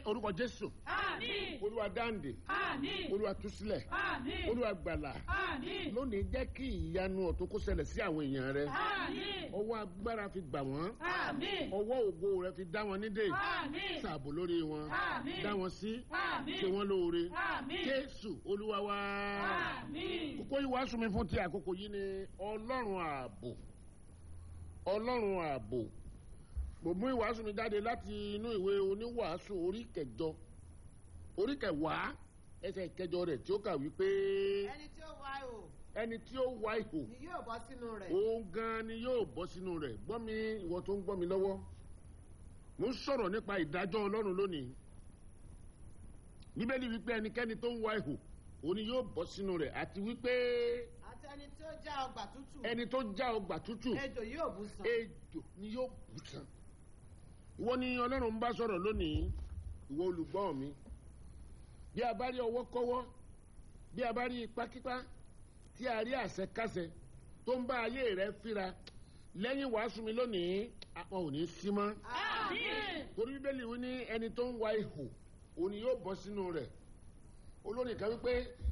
orúkọ jésù Àmín. olúwa dáǹdè Àmín. olúwa túsílẹ̀ Àmín. olúwa gbàlà Àmín. lónìí jẹ́ kí ìyanu ọ̀tún kó ṣẹlẹ̀ sí àwọn èèyàn rẹ Àmín. ọwọ́ agbára fi gbà wọ́n Àmín. ọwọ́ ògo rẹ fi dá wọn nídè Àmín. ṣàbò lórí wọn Àmín. dá wọn sí Àmín. ṣe wọn lóore Àmín. jésù olúwa wa Àmín. kókó ìwàásù mi fún ti àkókò yìí ni ọlọ́run ààbò ọlọ́run ààbò mo mú ìwàásù mi jáde láti inú ìwé oníwàásù orí kẹjọ orí kẹwàá ẹsẹ̀ kẹjọ rẹ̀ tí ó kà wípé ẹni tí ó wá ihò ẹni tí ó wá ihò ni yóò bọ́ sínú rẹ̀. òun gan ni yóò bọ́ sínú rẹ̀ gbọ́ mi ìwọ tó ń gbọ́ mi lọ́wọ́ mo ń sọ̀rọ̀ nípa ìdájọ́ ọlọ́run lónìí bíbélì wípé ẹnikẹ́ni tó ń wá ihò òun ni yóò bọ́ sínú rẹ̀ àti wípé àti ẹni tí ó já ọgbà tútù. ẹni tó já ọgbà tútù ejò yóò bú sàn. ejò ni yóò bù sàn ìwọ ni ọlọ́run ń bá sọ̀rọ̀ lónìí ìwọ olùgbọ́ mi bí a bá rí ọwọ́ kọ́wọ́ bí a bá rí ipákípá tí a rí àṣẹkáṣẹ tó ń bá ayé rẹ fíra lẹ́yìn wàásù mi lónìí àwọn ò ní sí mọ́ Àmín. torí bíbélì wí ní ẹni tó ń wa ihò òun ni yóò bọ́ sínú rẹ̀ olórin kan wípé